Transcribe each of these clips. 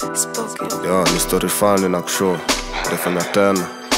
Yo, ni story fani na kushow nitafanya tena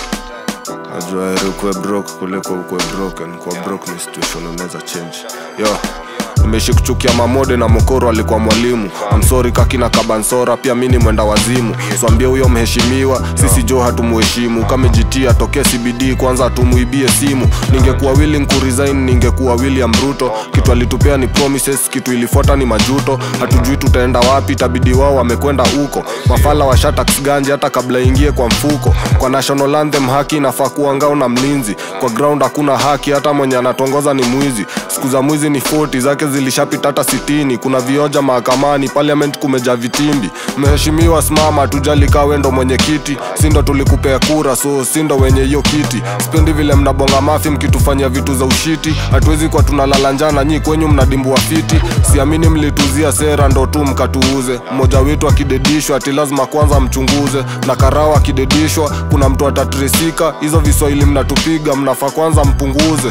najua heri ukuwe broke kuliko ukuwe broken kuwa broke ni situation unaweza change yo nimeishi kuchukia mamode na mokoro alikuwa mwalimu amsori kakina kabansora pia mi ni mwenda wazimu swambie huyo mheshimiwa sisi jo hatumuheshimu kamejitia tokee cbd kwanza hatumuibie simu ningekuwa willing kuresign ningekuwa william ruto kitu alitupea ni promises kitu ilifuata ni majuto hatujui tutaenda wapi tabidi wao wamekwenda huko mafala wa shatax ganji hata kabla ingie kwa mfuko kwa national anthem haki inafaa kuwa ngao na mlinzi kwa ground hakuna haki hata mwenye anatongoza ni mwizi siku za mwizi ni 40 zake zilishapita hata sitini kuna vioja mahakamani parliament kumeja vitimbi mheshimiwa simama tujali kaa wendo mwenyekiti sindo tulikupea kura so sindo wenye hiyo kiti spendi vile mnabonga mafi mkitufanyia vitu za ushiti hatuwezi kwa tunalala njana nyi kwenyu mnadimbua fiti siamini mlituzia sera ndo tu mkatuuze mmoja wetu akidedishwa ati lazima kwanza mchunguze na karao akidedishwa kuna mtu atatresika hizo viswahili mnatupiga mnafaa kwanza mpunguze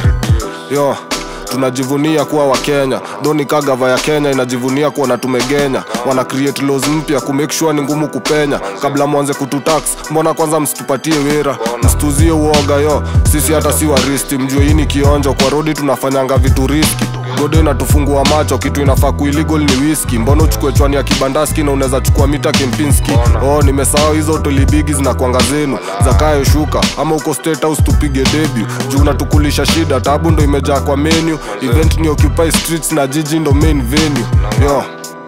yo tunajivunia kuwa wakenya dhoni ka gava ya kenya inajivunia kuwa na tumegenya wana create laws mpya kumake sure ni ngumu kupenya kabla mwanze kututax mbona kwanza msitupatie wera msituzie uoga yo sisi hata si waristi mjue hii ni kionjo kwa rodi tunafanyanga vitu riski gode inatufungua macho kitu inafaa kuiligal ni whisky mbona uchukue chwani ya kibandaski na unaweza chukua mita kempinski oh nimesahau hizo tolibigi zinakwanga zenu zakayo shuka ama uko state house tupige debut juu unatukulisha shida tabu ndo imejaa kwa menu event ni occupy streets na jiji ndo main venue yo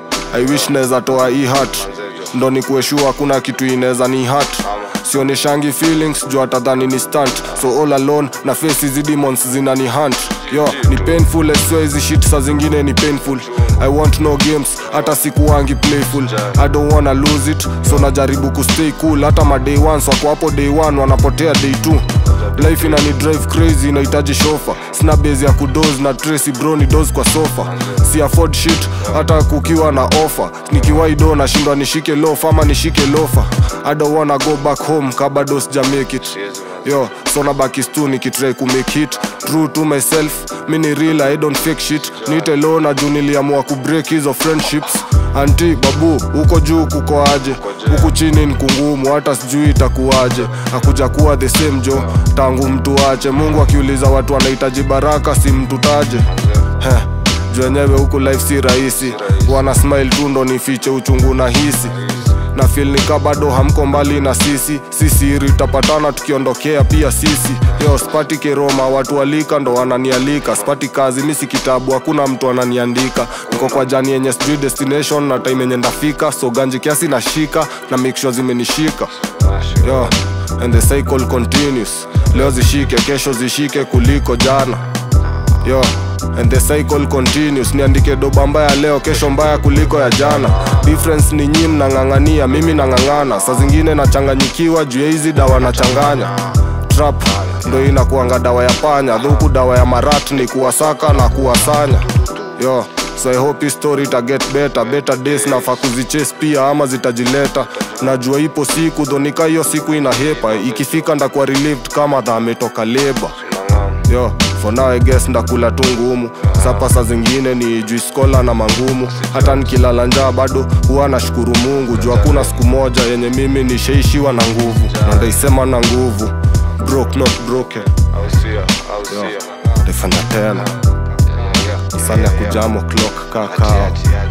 i wish naweza toa hii hat ndo ni kueshua hakuna kitu inaweza ni hat sioneshangi feelings juu atadhani ni stunt so all alone na face hizi demons zina ni hunt yo ni painful sio hizi shit saa zingine ni painful i want no games hata sikuwangi playful i don't wanna lose it so najaribu kustay cool hata maday ones wako hapo day one wanapotea day two life inani drive crazy inahitaji shofa sina base ya kudos na tracy bro ni dos kwa sofa si afford shit hata kukiwa na offer nikiwaido nashindwa nishike lofa ama nishike lofa i don't wanna go back home kabado sija make it yo so nabaki stu nikitrai kumake hit true to myself mi ni real i don't fake shit nite low na juu niliamua kubreak hizo friendships anti babu huko juu kuko aje huku chini ni kungumu hata sijui itakuwaje hakuja kuwa the same jo tangu mtu ache mungu akiuliza watu wanahitaji baraka si mtu taje Heh, juu wenyewe huku life si rahisi wana smile tu ndo nifiche uchungu na hisi na feel nika bado hamko mbali na sisi sisiri tapatana tukiondokea pia sisi yo spati keroma watu walika ndo wananialika spati kazi misi kitabu hakuna mtu ananiandika niko kwa jani yenye sijui destination na time yenye ndafika so ganji kiasi nashika na make sure zimenishika yo and the cycle continues leo zishike kesho zishike kuliko jana yo and the cycle continues niandike doba mbaya leo kesho mbaya kuliko ya jana difference ni nyi mnang'ang'ania mimi nang'ang'ana saa zingine nachanganyikiwa juu ya hizi dawa nachanganya trap ndo inakuanga dawa ya panya dhuku dawa ya marat ni kuwasaka na kuwasanya yo so i hope hii story ita get better better days nafaa kuzichase pia ama zitajileta najua ipo siku dhonika hiyo siku inahepa ikifika ndakuwa relieved kama dha ametoka leba yo for now I guess ndakula tu ngumu sapa saa zingine ni juiskola na mangumu hata nikilala njaa bado huwa nashukuru mungu juu hakuna siku moja yenye mimi nishaishiwa na nguvu na ndaisema na nguvu broke not broken yo ndifanya tena sana ya kujamo clock kakao